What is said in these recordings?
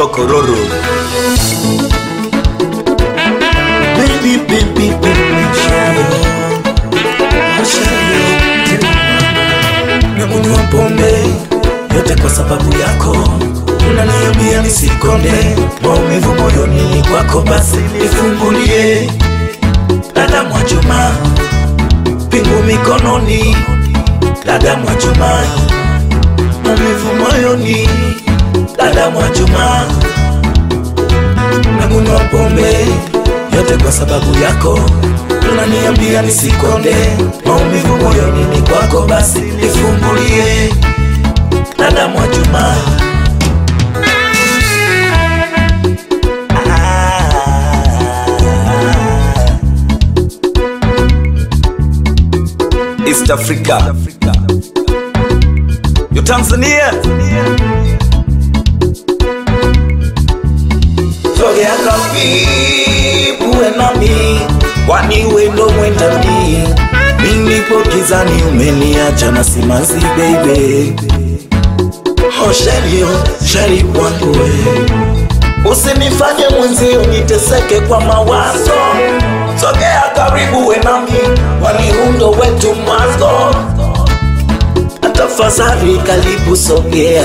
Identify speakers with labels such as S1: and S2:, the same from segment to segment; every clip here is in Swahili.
S1: Kororo. Baby, baby, baby, shayo. Shayo. Nakunywa pombe yote kwa sababu yako, unaniambia nisikonde, maumivu moyoni ni kwako, basi nifungulie. Dada Mwajuma, pingu mikononi, dada Mwajuma, maumivu moyoni, dada Mwajuma, nakunywa pombe yote kwa sababu yako, unaniambia nisikonde, maumivu moyoni ni kwako, basi nifungulie, dada Mwajuma. East Africa. Yo Tanzania. Sogea karibu we nami, kwani we ndo mwendani. Mimi nipo gizani, umeniacha na simanzi baby. Oh sheri, oh sheri wangu we Usinifanye mwenzio niteseke kwa mawazo, sogea karibu we nami, kwani undo wetu mwanzo. Tafadhali karibu sogea,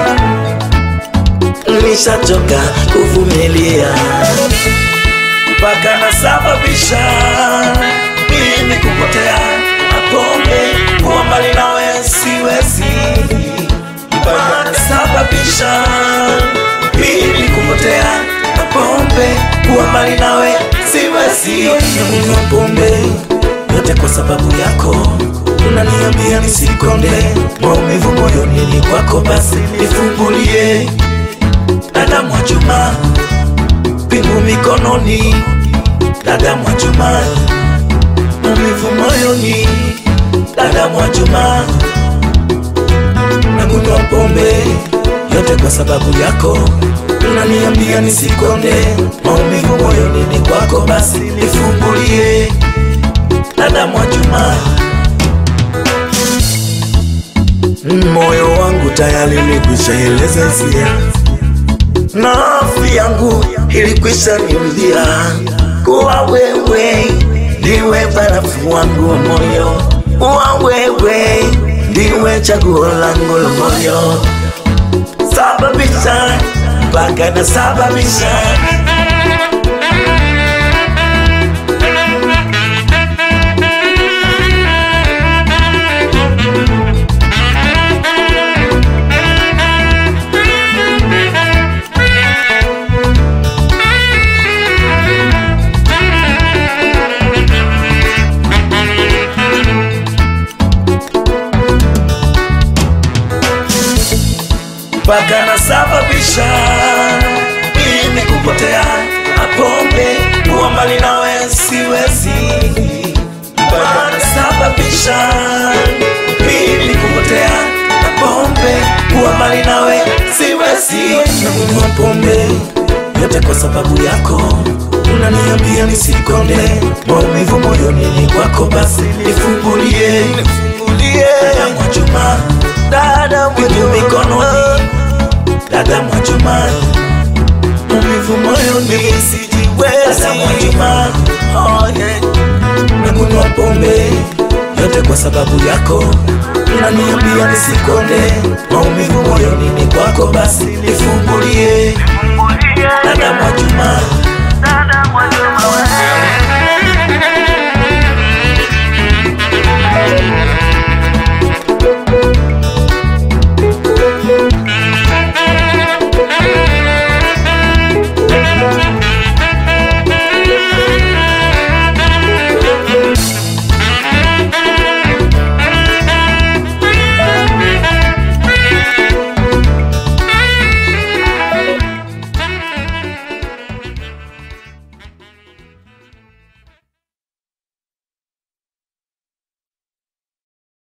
S1: nishachoka kuvumilia mpaka nasababisha mimi kupotea mapombe, kuwa mbali nawe siwezi, mpaka nasababisha mimi kupotea mapombe, kuwa mbali nawe siwezi. Nakunywa pombe yote kwa sababu yako, unaniambia nisikonde, maumivu moyoni ni kwako, basi nifungulie. Dada Mwajuma, pingu mikononi, dada Mwajuma, maumivu moyoni, dada Mwajuma, nakunywa pombe yote kwa sababu yako, unaniambia nisikonde, maumivu moyoni ni kwako, basi nifungulie, dada Mwajuma. Moyo wangu tayari ulikwisha eleza hisia na afya yangu ilikwisha niudhia kuwa wewe ndiwe barafu wangu wa moyo, kuwa wewe ndiwe chaguo langu la moyo, sababisha mpaka nasababisha mpaka nasababisha mimi kupotea mapombe, kuwa mbali nawe siwezi, mpaka nasababisha mimi kupotea mapombe, kuwa mbali nawe siwezi. Nakunywa pombe yote kwa sababu yako, unaniambia nisikonde, maumivu moyoni ni kwako, basi nifungulie, nifungulie dada Mwajuma, dada Mwajuma mikononi, dada Mwajuma, maumivu moyoni sijiwezi, dada Mwajuma, oh yeah. Nakunywa pombe yote kwa sababu yako, unaniambia nisikonde, maumivu moyoni ni kwako, basi nifungulie, dada Mwajuma,
S2: Dada Mwajuma